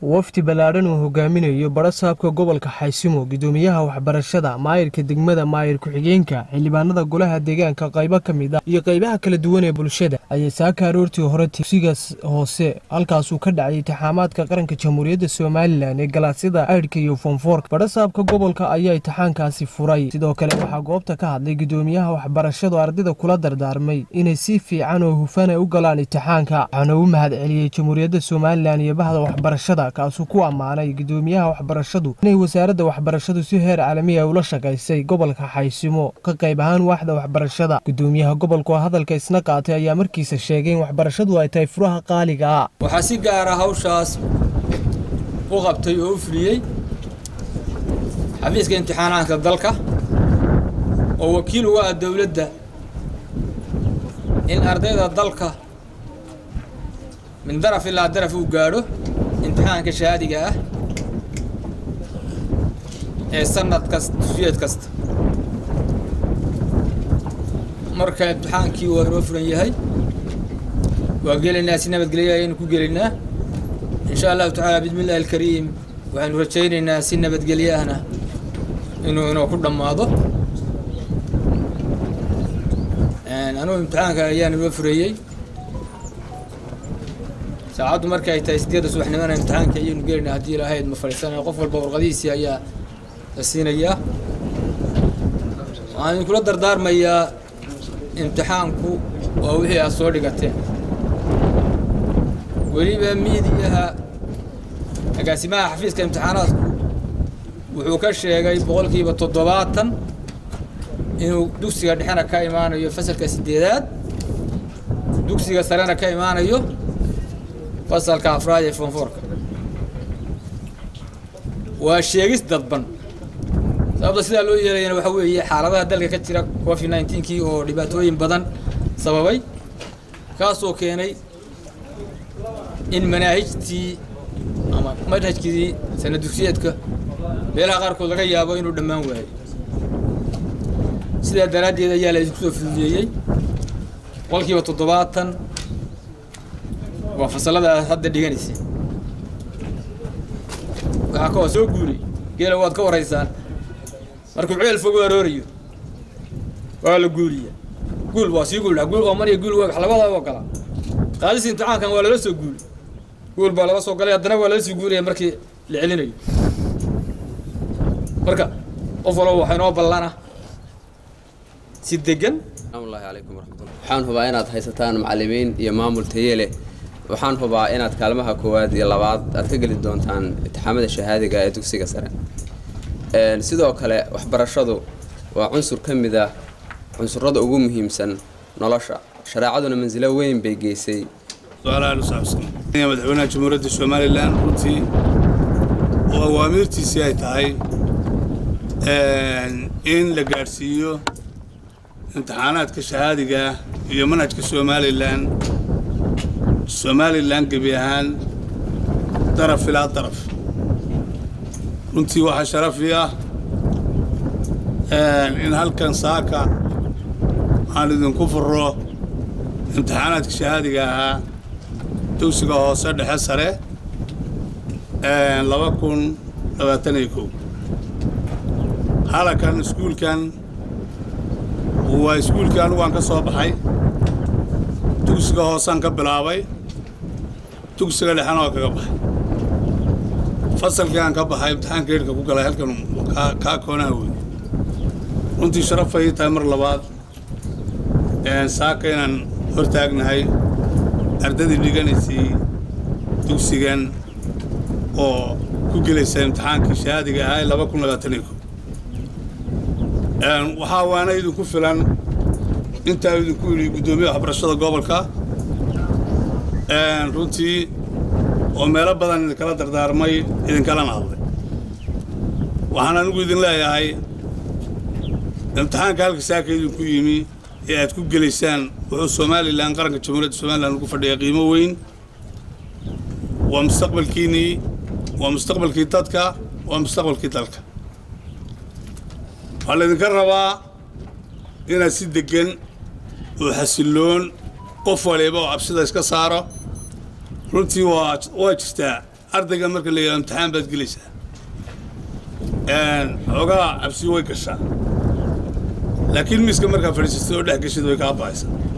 wafdi ballaadhan uu hogaaminayo badhasaabka gobolka xaysimo gudoomiyaha waxbarashada maayirka degmada maayir ku-xigeenka xildhibaanada golaha deegaanka qaybo ka mid ah iyo qaybaha kala duwan ee bulshada ayay saaka aroortii hore dugsigaas hoose halkaasuu ka dhacay intixaamaadka qaranka jamhuuriyadda somalilan ee galaasyada aydhka iyo foonfoorka badhasaabka gobolka ayaa intixaankaasi furay sidoo kale waxaa goobta ka hadlay gudoomiyaha waxbarashadu ardayda kula dardaarmay inay si fiican oo hufan ay u galaan intixaanka waxaana u mahad celiyey jamhuuriyadda somalilan iyo bahda waxbarashada kaasuu ku ammaanay gudoomiyaha waxbarashadu inay wasaaradda waxbarashadu si heer caalami ah ula shaqaysay gobolka xaysimo ka qayb ahaan waaxda waxbarashada gudoomiyaha gobolku oo hadalka isna qaatay ayaa markiisa sheegay in waxbarashadu ay tahay furaha qaaliga ah waxaa si gaara hawshaas u qabtay oo u fuliyey xafiiska imtixaanaadka dalka oo wakiil uga ah dowladda in ardayda dalka min daraf ilaa daraf uu gaadho imtixaanka shahaadiga ah ee sanad kasta dusiyeed kasta marka imtixaankii waa inoo furan yahay waa gelaynaa si nabadgelya ayaynu ku gelaynaa insha allahu tacaala bismi illahi alkariim waxaynu rajaynaynaa si nabadgelye ahna inuu inoo ku dhammaado anugu imtixaanka ayaan inoo fureeyey saacaddu marka ay tahay sideedda subaxnimona imtixaanka ayaynu gelaynaa haddii ilaahayd ma fadhiisanayo qof walba warqadihiisii ayaa la siinayaa waxaan idinkula dardaarmayaa imtixaanku waa wixii aad soo dhigateen weliba miidiyaha agaasimaha xafiiska imtixaanaadku wuxuu ka sheegay boqolkiiba toddobaatan inuu dugsiga dhexena ka imaanayo fasalka sideedaad dugsiga sarena ka imaanayo fasalka afraad ee foonfoorka waa sheegis dadban sababta sidaa loo yeelayana waxaa weeye xaaladaha dalka ka jira covid nineteenkii oo dhibaatooyin badan sababay kaasoo keenay in manaahijtii ama manhajkii sana dugsiyeedka meelaha qaarkood laga yaabo inuu dhammaan waayo sidaa daraaddeed ayaa la idinku soo fududeeyey boqolkiiba toddobaatan waa fasalada aad hadda dhiganaysa waxaa ka soo guuray geela waad ka waraysaan markuu ceel fog u aroorayo waa la guuriya guul waa sii guul guul ooman iyo guul wax labada oo kala qaadis imtixaankan waa lala soo guuray guul baa lala soo galay haddana waa lala sii guuraya markii la celinayo marka qof walba waxaa inoo ballana si degan asalaamullahi calaykum waraxmatullah waxaan hubaa inaad haysataan macallimiin iyo maamul taye leh waxaan hubaa inaad kaalmaha koowaad iyo labaad aad ka geli doontaan imtixaamada shahaadiga ee dugsiga sare sidoo kale waxbarashadu waa cunsur ka mid ah cunsurada ugu muhiimsan nolosha shareecaduna mansilo weyn bay geysay madaxweynaha jamhuuriyadda somalilan runtii oo awaamiirtiisii ay tahay in la gaadhsiiyo imtixaanaadka shahaadiga iyo manhajka somalilan somalilan gebi ahaan daraf ilaa daraf runtii waxaa sharafi ah in halkan saaka aan idinku furo imtixaanaadka shahaadiga ahaa dugsiga hoose dhexe sare laba kun labaatan iyo kow halakan iskuulkan waa iskuulkii anigu aan ka soo baxay dugsiga hoosaan ka bilaabay dugsiga dhexena oo kaga baxay fasalkii aan ka baxay imtixaanka edhka ku galay halkan kaa koonaha wey runtii sharafay tahay mar labaad saaka inaan hor taagnahay ardadii dhiganaysay dugsigan oo ku gelaysa imtixaankii shahaadiga ahaa laba kun labaatan iyo kow waxaa waana idinku filan intaa idinku yidhi guddoomiya waxbarashada gobolka runtii oo meelo badan idinkala dardaarmay idinkalana hadlay waxaan anigu idin leeyahay imtixaanka halka saaka idinku yimi ee aad ku gelaysaan wuxuu somalilan qaranka jamhuuriyadda somalilan ugu fadhiya qiimo weyn waa mustaqbalkiinnii waa mustaqbalkii dadka waa mustaqbalkii dalka waxaa laydinka rabaa inaad si deggan oo xasilloon qof waliba oo cabsida iska saaro runtii waa waa jirtaa ardayga marka la yidhahdo imtixaan baad gelaysaa xoogaa cabsi way gashaa laakiin miiska markaa fadhiisatay oo dhex gashid way kaa bahaysaa